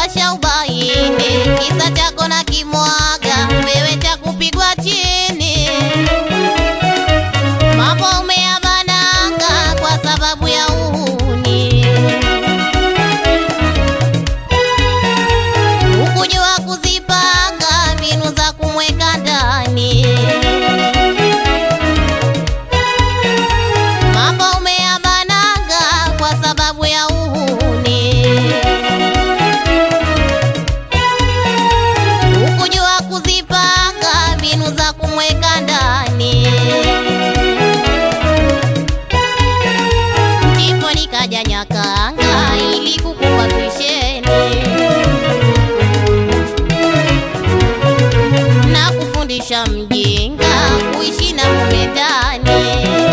washa ubaini, kisa chako na kimwaga, wewe cha kupigwa chini. Mambo umeyabananga kwa sababu ya uhuni, ukujua kuzipanga mbinu za kumweka ndani. Mambo umeyabananga kwa sababu ya uhuni, ukujua kuzipanga mbinu za kumweka ndani. Ndipo nikaja Nyakanga ili kukupa tuisheni na kufundisha mjinga kuishi na mume ndani.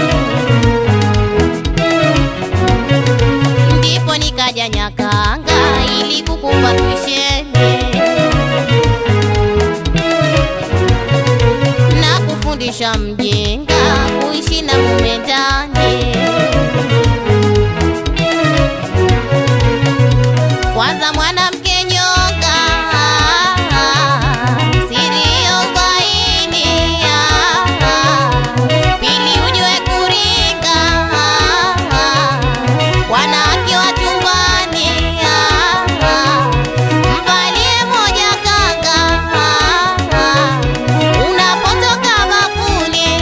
Ndipo nikaja Nyakanga ili kukupa tuisheni na kufundisha mjinga kuishi na mume ndani. Kwanza mwanamke nyonga, siri ya ubaini. Pili ujue kuringa, wanawake wa chumbani. Mvalie moja kanga, unapotoka bakuli.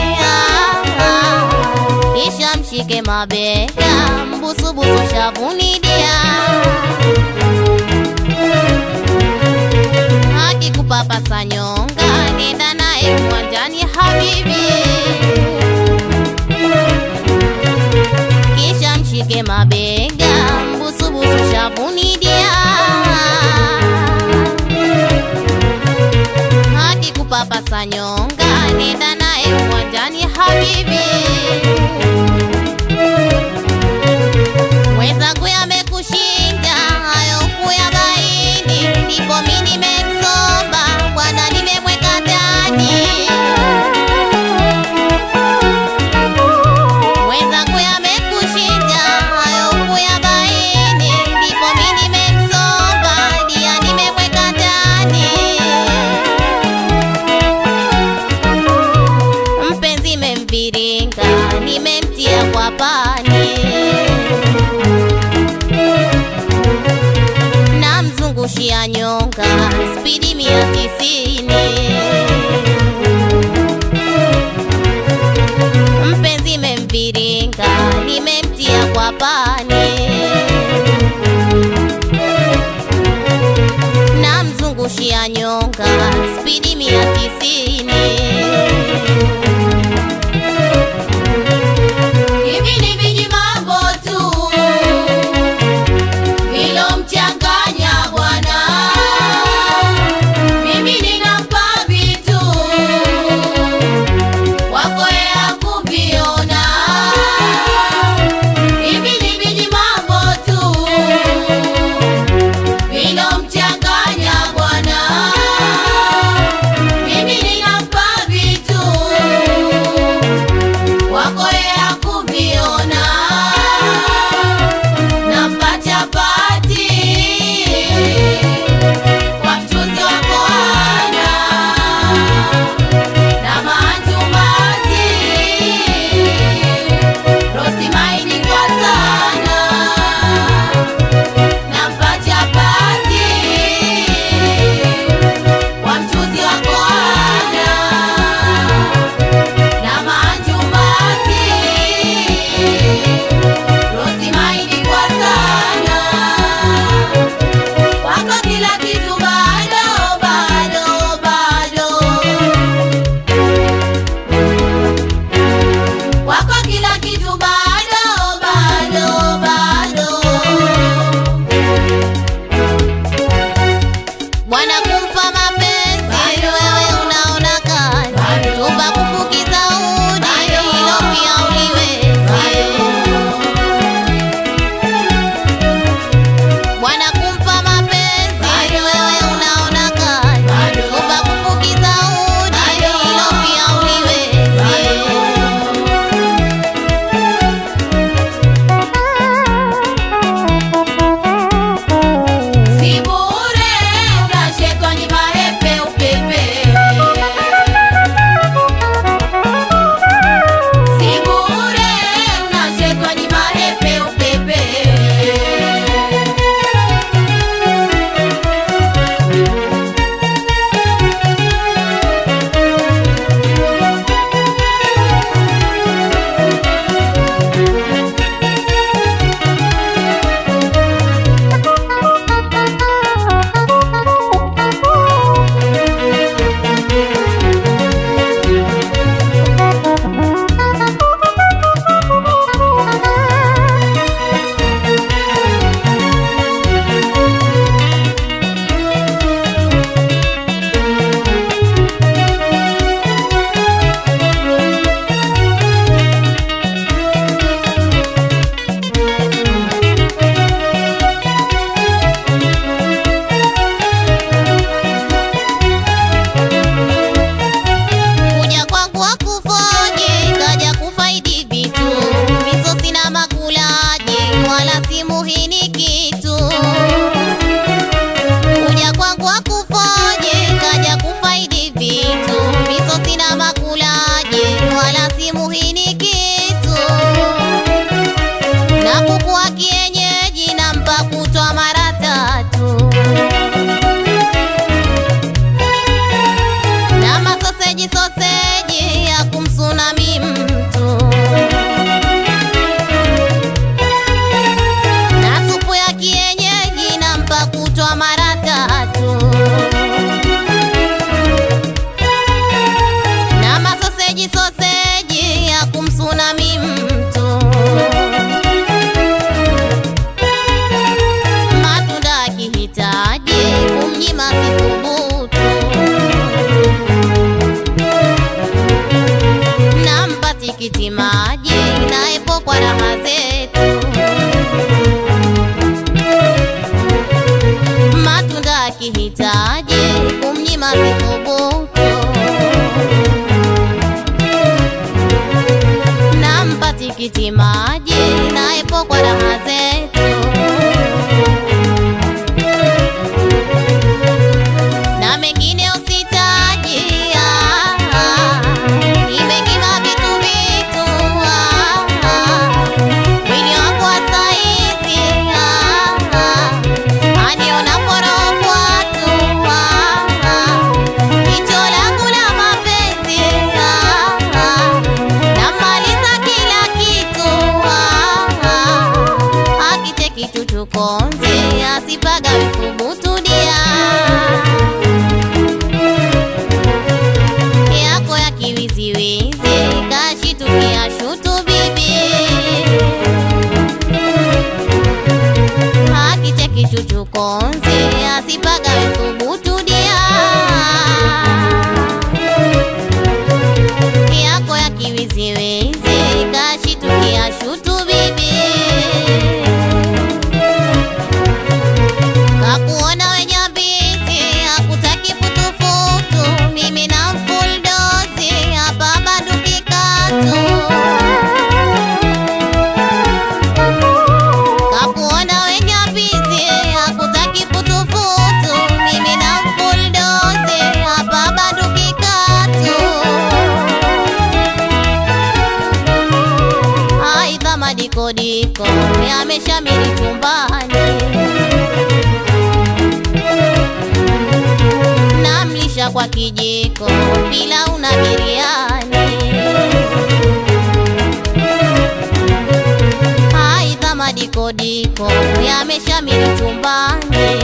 Kisha mshike mabega, mbusubusu shavuni dia akikupapasa nyonga, nenda naye uwanjani habibi, kisha mshike mabega, mbusubusu shavuni dia. Akikupapasa nyonga, nenda naye uwanjani habibi, mwenzangu yamekushinda hayo kuyabaini, ndipo mi nimemsomba bwana, nimemweka ndani. Mwenzangu yamekushinda hayo kuyabaini, ndipo mi nimemsomba dia, nimemweka ndani. Mpenzi memviringa, nimemtia kwa pani namzungushia nyonga spidi mia tisini. Mpenzi memviringa, nimemtia kwa pani namzungushia nyonga spidi mia tisini. Hivi ni viji mambo tu vilomchanganya bwana, mimi ninampa vitu wako ya kuviona. Hivi ni viji mambo tu vilomchanganya bwana, kutwa mara tatu na masoseji soseji ya kumsunami mtu matunda akihitaji kumnyima sithubutu nampa tikiti maji naepo kwa raha zetu matunda akihitaji kumnyima sithubutu nampa tikiti maji naepo kwa raha zetu na mengine usitaji ah, ah, nimekima vitu vitu ah, ah, mwili wako wa saizi ah, ah, aniona porokwa tu ah, ah, jicho langu la mapenzi ah, ah, namaliza kila kitu ah, ah, akite kitu tukonzi asipaga withubutu dia yako ya kiwiziwizi kashitukia shutu bibi akicheki chuchukonzi asipaga withubutu dia yako ya kiwiziwizi kashitukia shutu bibi kakuona wenye mbizi hakutaki futufutu mimi na mfuldozi hapa banduki katu kakuona wenye mbizi hakutaki futufutu mimi na mfuldozi hapa banduki katu aidha madikodiko yameshamiri chumbani namlisha kwa kijiko pilau na biriani aidha madikodiko yameshamiri chumbani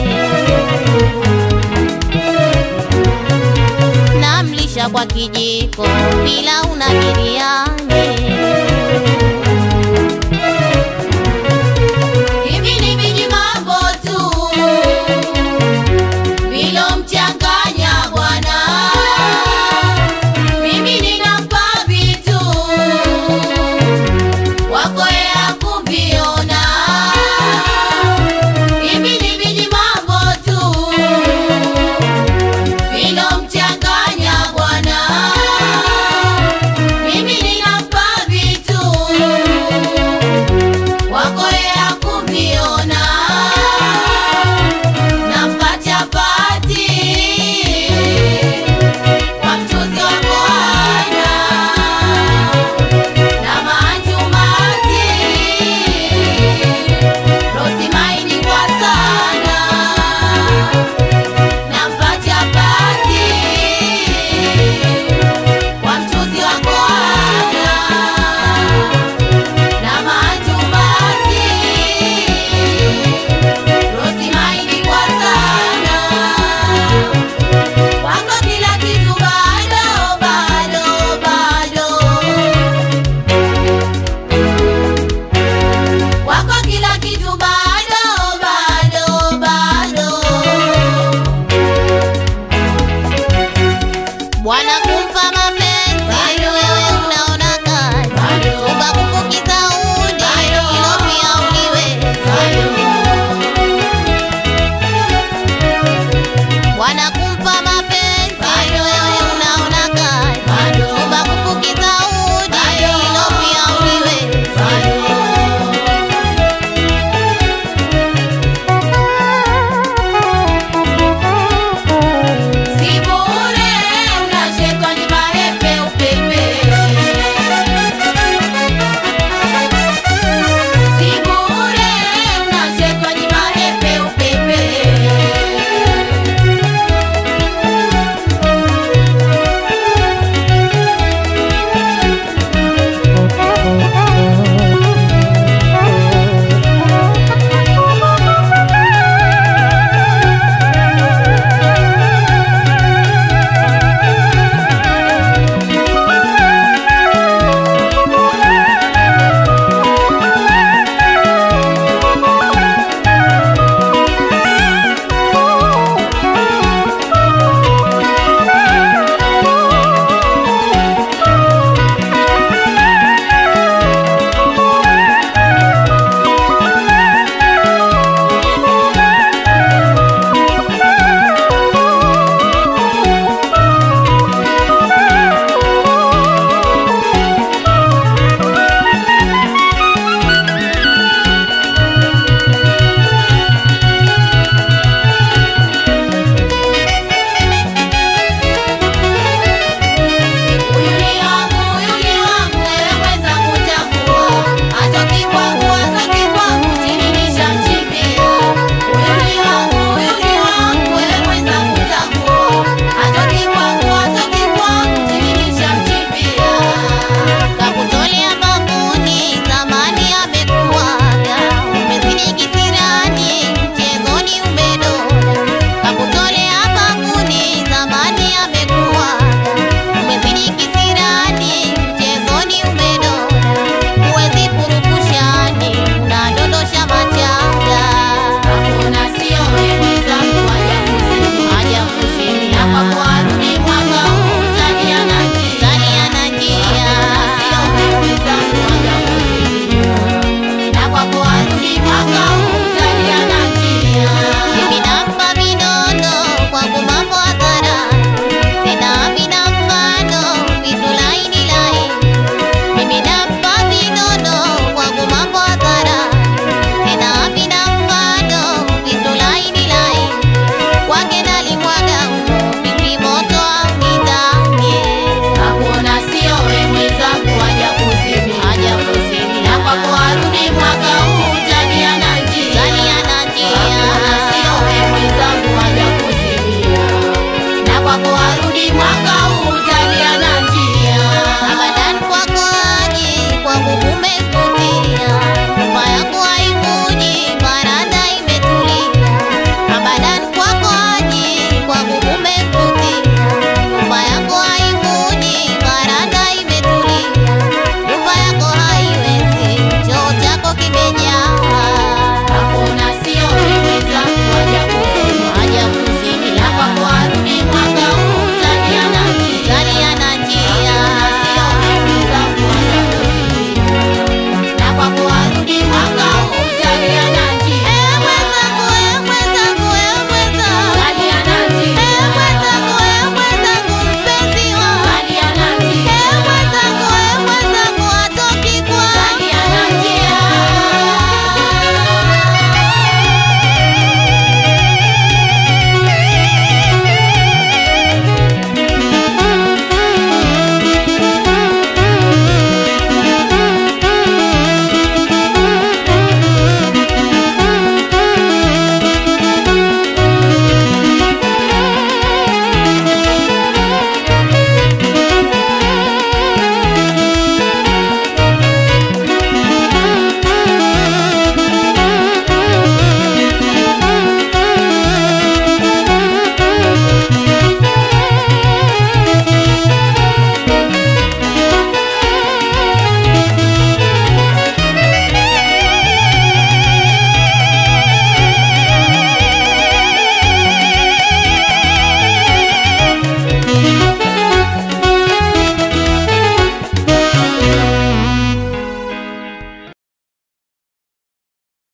namlisha kwa kijiko pilau na biriani